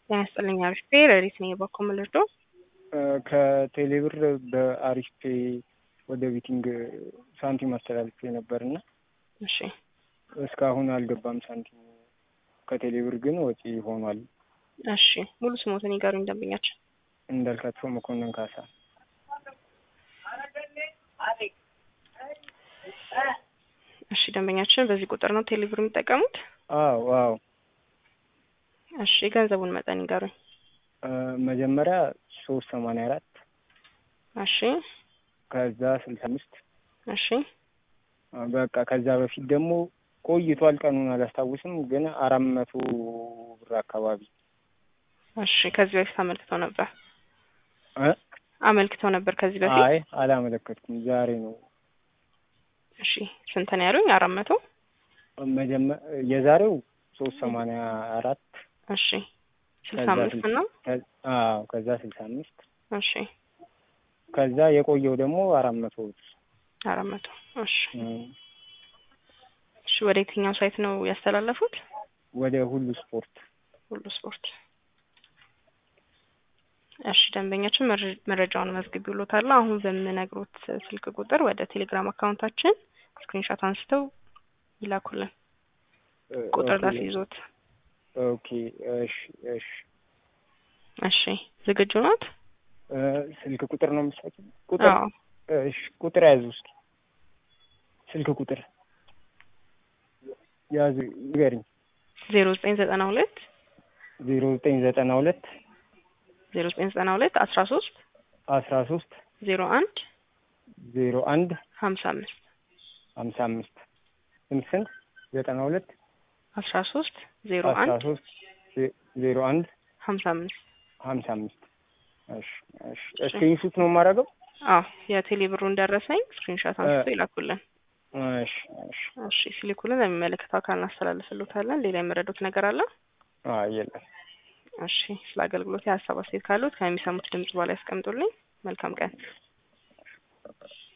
ጤና ይስጥልኝ አሪፍ ፔ ረዲት ነኝ የበኩል ምልርዶ ከቴሌብር በአሪፍ ፔ ወደ ቢቲንግ ሳንቲም አስተላልፌ ነበርና እሺ እስካሁን አልገባም ሳንቲም። ከቴሌብር ግን ወጪ ሆኗል። እሺ ሙሉ ስሞትን ይጋሩኝ ደንበኛችን። እንዳልካቸው መኮንን ካሳ። እሺ ደንበኛችን በዚህ ቁጥር ነው ቴሌብር የሚጠቀሙት? አዎ አዎ። እሺ የገንዘቡን መጠን ይጋሩኝ። መጀመሪያ ሶስት ሰማንያ አራት እሺ ከዛ ስልሳ አምስት እሺ በቃ ከዛ በፊት ደግሞ ቆይቷል። ቀኑን አላስታውስም፣ ግን አራት መቶ ብር አካባቢ እሺ ከዚህ በፊት አመልክተው ነበር እ አመልክተው ነበር ከዚህ በፊት? አይ አላመለከትኩም። ዛሬ ነው እሺ ስንት ነው ያሉኝ? አራት መቶ መጀመ የዛሬው ሶስት ሰማንያ አራት እሺ ስልሳ አምስት ነው። አዎ ከዛ ስልሳ አምስት እሺ ከዛ የቆየው ደግሞ አራት መቶ ብር አራት መቶ እሺ እሺ ወደ የትኛው ሳይት ነው ያስተላለፉት? ወደ ሁሉ ስፖርት ሁሉ ስፖርት። እሺ ደንበኛችን መረጃውን መዝግብ ብሎታል። አሁን በምነግሮት ስልክ ቁጥር ወደ ቴሌግራም አካውንታችን ስክሪንሾት አንስተው ይላኩልን። ቁጥር ላስይዞት። ኦኬ እሺ እሺ እሺ ዝግጁ ናት? ስልክ ቁጥር ነው የምትሰጪው? ቁጥር አዎ እሺ ቁጥር ያዙ እስኪ ስልክ ቁጥር ያዙ ንገሪኝ። ዜሮ ዘጠኝ ዘጠና ሁለት ዜሮ ዘጠኝ ዘጠና ሁለት ዜሮ ዘጠኝ ዘጠና ሁለት አስራ ሶስት አስራ ሶስት ዜሮ አንድ ዜሮ አንድ ሀምሳ አምስት ሀምሳ አምስት ስንት ስንት ዘጠና ሁለት አስራ ሶስት ዜሮ አስራ አንድ ሶስት ዜሮ አንድ ሀምሳ አምስት ሀምሳ አምስት እሺ እሺ ስክሪንሹት ነው የማደርገው? አዎ የቴሌ ብሩን ደረሰኝ ስክሪንሾት አንስቶ ይላኩልን። እሺ እሺ እሺ ሲልኩልን ለሚመለከተው አካል እናስተላልፍልዎታለን። ሌላ የመረዱት ነገር አለ? አይ የለም። እሺ ስለ አገልግሎት የሀሳብ አስተያየት ካሉት ከሚሰሙት ድምጽ በኋላ ያስቀምጡልኝ። መልካም ቀን።